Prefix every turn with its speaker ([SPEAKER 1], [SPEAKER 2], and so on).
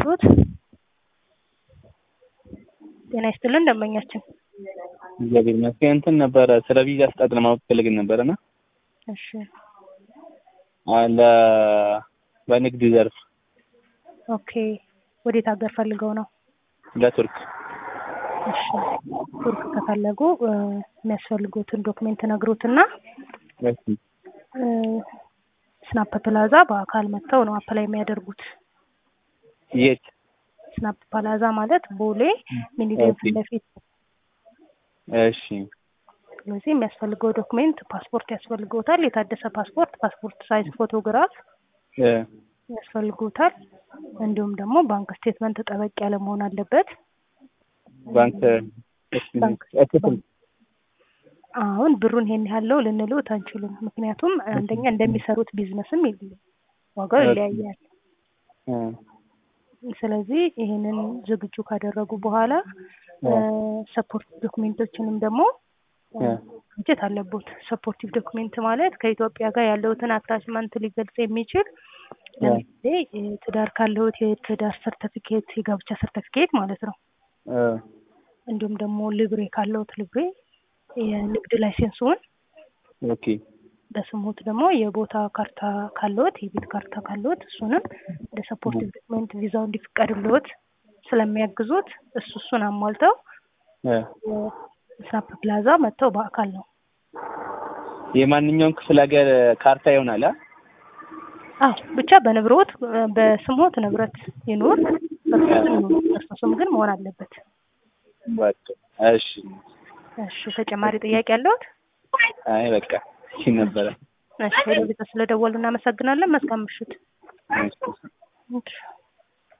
[SPEAKER 1] ልርዳዎት? ጤና ይስጥልን ደንበኛችን።
[SPEAKER 2] እግዚአብሔር ይመስገን። እንትን ነበረ ስለ ቪዛ አሰጣጥ ለማወቅ ፈልገን ነበረና
[SPEAKER 1] እሺ
[SPEAKER 2] አለ በንግድ ዘርፍ
[SPEAKER 1] ኦኬ። ወዴት ሀገር ፈልገው ነው?
[SPEAKER 2] ለቱርክ
[SPEAKER 1] እሺ ቱርክ ከፈለጉ እ የሚያስፈልጉትን ዶክሜንት ነግሩትና
[SPEAKER 2] እሺ
[SPEAKER 1] እ ስናፕ ፕላዛ በአካል መጥተው ነው አፕላይ የሚያደርጉት።
[SPEAKER 2] የት?
[SPEAKER 1] ስናፕ ፕላዛ ማለት ቦሌ ሚኒሊክ ፊት ለፊት።
[SPEAKER 2] እሺ
[SPEAKER 1] ስለዚህ የሚያስፈልገው ዶክሜንት ፓስፖርት ያስፈልገውታል። የታደሰ ፓስፖርት፣ ፓስፖርት ሳይዝ ፎቶግራፍ
[SPEAKER 2] እ
[SPEAKER 1] ያስፈልጉታል። እንዲሁም ደግሞ ባንክ ስቴትመንት ጠበቅ ያለ መሆን አለበት።
[SPEAKER 2] ባንክ
[SPEAKER 1] ባንክ
[SPEAKER 2] እክፍል
[SPEAKER 1] አሁን ብሩን ይሄን ያለው ልንሉት አንችልም። ምክንያቱም አንደኛ እንደሚሰሩት ቢዝነስም ይል- ዋጋው ይለያያል።
[SPEAKER 2] እ
[SPEAKER 1] ስለዚህ ይሄንን ዝግጁ ካደረጉ በኋላ ሰፖርት ዶክሜንቶችንም ደግሞ
[SPEAKER 2] እ
[SPEAKER 1] ማግኘት አለቦት። ሰፖርቲቭ ዶክሜንት ማለት ከኢትዮጵያ ጋር ያለውትን አታችመንት ሊገልጽ የሚችል ለምሳሌ ትዳር ካለውት የትዳር ሰርተፊኬት፣ የጋብቻ ሰርተፊኬት ማለት ነው።
[SPEAKER 2] እ
[SPEAKER 1] እንዲሁም ደግሞ ልብሬ ካለውት ልብሬ፣ የንግድ ላይሴንስዎን
[SPEAKER 2] ኦኬ
[SPEAKER 1] በስሙት ደግሞ የቦታ ካርታ ካለዎት የቤት ካርታ ካለዎት እሱንም እንደ ሰፖርቲቭ ዶክሜንት ቪዛው እንዲፈቀድልዎት ስለሚያግዙት እሱ እሱን አሟልተው
[SPEAKER 2] እ
[SPEAKER 1] ስናፕ ፕላዛ መጥተው በአካል ነው።
[SPEAKER 2] የማንኛውም ክፍለ ሀገር ካርታ ይሆናል አ
[SPEAKER 1] አዎ ብቻ በንብረት በስሞት ንብረት ይኑር፣ በእርሶ ስም ይኑር። በእርሶ ስም ግን መሆን አለበት።
[SPEAKER 2] በቃ እሺ
[SPEAKER 1] እሺ ተጨማሪ ጥያቄ ያለዎት?
[SPEAKER 2] አይ በቃ እሺ ነበረ
[SPEAKER 1] እሺ ስለደወሉ እናመሰግናለን። መልካም ምሽት።
[SPEAKER 2] እሺ